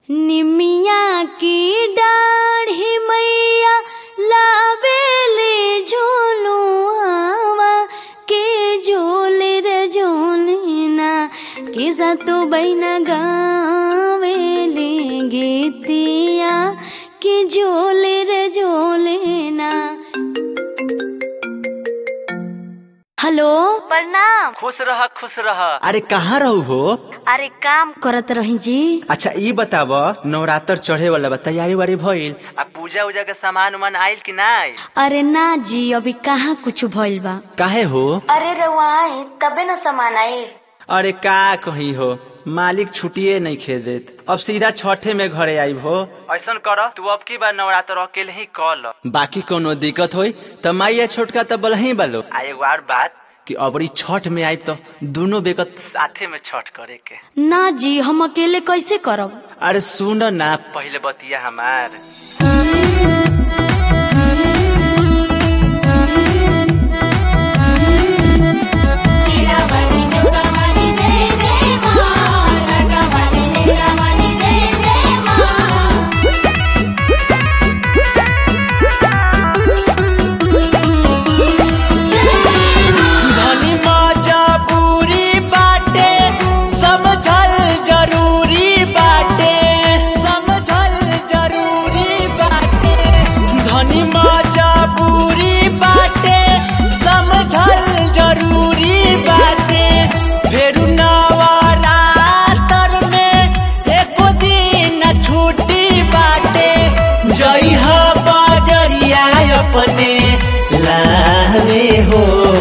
निमिया की डाढ़ी मैया लावेले झोलुआवा के झोले रे झोलना किसा तो बैना गावेले गीतिया के झोले रे झोलेना हेलो प्रणाम खुश रह खुश रह अरे कहाँ रहू हो अरे काम करत रही जी अच्छा ई बताव नवरात्र चढ़े वाला बा तैयारी वारी भइल आ पूजा उजा के सामान उमान आइल कि ना आइल अरे ना जी अभी कहाँ कुछ भइल बा काहे हो अरे रवाई तबे न सामान आई अरे का कही हो मालिक छुट्टिए नहीं खे देत अब सीधा छठे में घरे आई हो ऐसन कर तू अब की बार नवरात्र अकेले ही कर ल बाकी कोनो दिक्कत होई त माइया छोटका त बलही बालो आ एगो और बात कि अबरी छठ में आई तो दोनों बेकत साथे में छठ करे के ना जी हम अकेले कैसे करब अरे सुन ना पहले बतिया हमार वाली जोगा वाली जय जय माँ लाडा वाली लेहरा वाली जय जय माँ धनी मजबूरी बाटे समझल जरूरी बाटे समझल जरूरी बाटे धनी मजबूरी बाटे समझल जरूरी बाटे फेरू नवरात्र में एको दिन छुट्टी बाटे जई ह बजरिया अपने लावे हो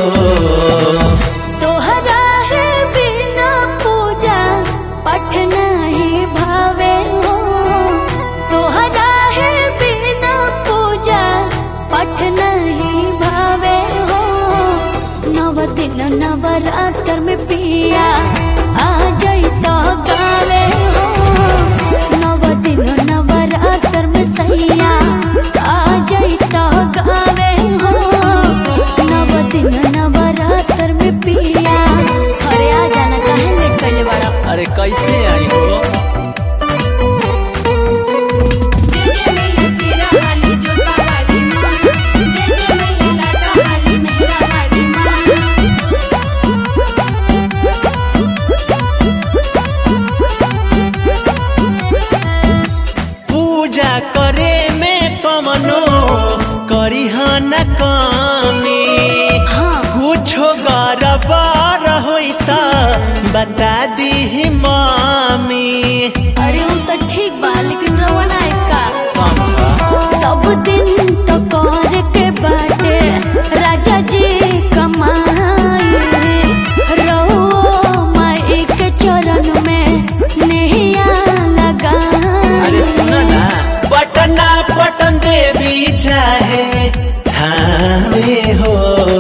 तोहरा है बिना पूजा पठ नहीं भावे हो तोहरा है बिना पूजा पठ नहीं भावे हो नव दिन नवरात्र में पिया आ जाई तो गावे हो नव दिन नवरात्र में सैया आ जाई तो गावे हो नव दिन नवरात्र में पिया अरे आ जाना काहे लेट कैले बड़ा अरे कैसे आई हो जय जय मैया सिरा वाली जोगा वाली माँ जय जय मैया लाडा वाली मेहरा वाली माँ पूजा करे में कमनो करी न कमी हाँ कुछो गड़बड़ होई त बता दी मामी अरे वो तो ठीक बा लेकिन रवाना है का समझा सब दिन तो कर के बाटे राजा जी कमाए रहो माई के चरण में नैया लगा अरे सुन ना पटना पटन देवी चाहे थावे हो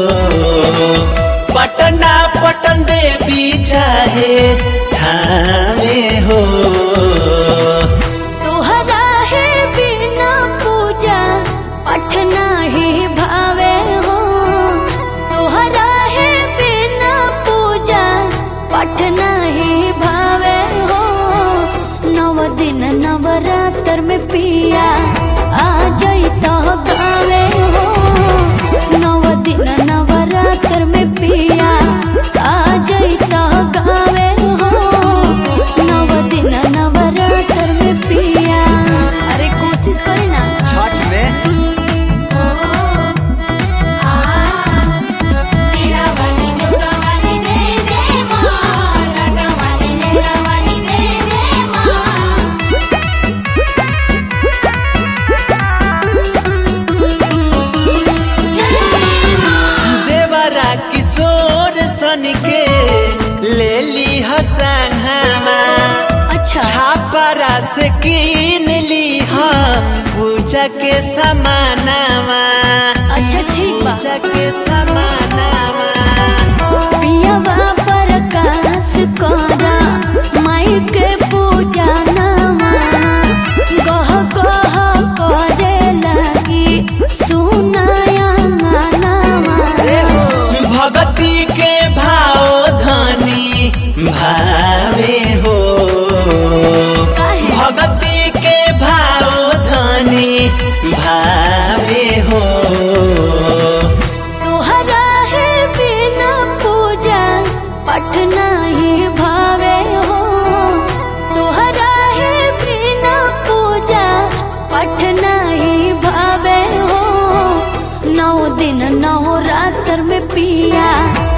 पटना पटन देवी चाहे थावे हो तोहरा है बिना पूजा पठ नहीं भावे हो तोहरा है बिना पूजा पठ नहीं भावे हो नव दिन नवरात्र में पिया आ जाई तो गावे हो नव दिन नवरात्र में पिया आ जाई तो गावे हो नव दिन नवरात्र में पिया अरे कोशिश करे ना छठ में सिरा वाली जोगा वाली जय जय माँ लाडा वाली लेहरा वाली जय जय माँ जय माँ देवरा किशोर सन के ले ली हसंगमा अच्छा छापरा से कीन ली हा पूजा के समानामा अच्छा ठीक बा पूजा के समानामा पियावा प्रकाश करा माई के पूजा नामा गह गह करे लगी सुनाया नामा भगती के भाव धनी भावे हो काहे? भगती दिन नौ रात्र में पिया